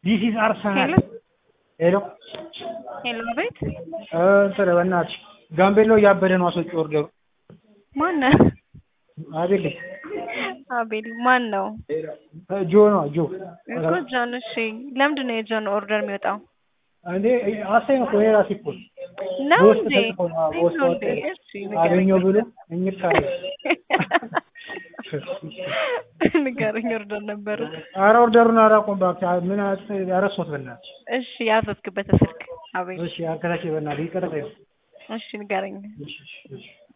ዲስ ኢዝ አርሰናል። ሄሎ ሄሎ ሄሎ፣ አቤት እ እንትን በእናትሽ ጋምቤሎ እያበደ ነው። አስወጪ ኦርደሩ። ማን አቤል አቤል ማን ነው? ጆ ነው ጆ እኮ ጆን። እሺ ለምንድን ነው የጆን ኦርደር የሚወጣው? እንዴ አሳኝ እኮ የራሴ እኮ ነው በውስጥ እንዴ? ተጽፎ ነው። አዎ፣ በውስጥ ነው ወጣ። እንዴ? እሺ አገኘው ብሎ እኝት አለ። ንገረኝ። ኦርደር ነበር። ኧረ ኦርደሩን አላውቀውም እባክህ። ምን ያረሶት በእናትሽ። እሺ ያዘዝክበት ስልክ አቤል። እሺ አከታች በእናትህ ይቀርጠኝ። እሺ ንገረኝ። እሺ እሺ እሺ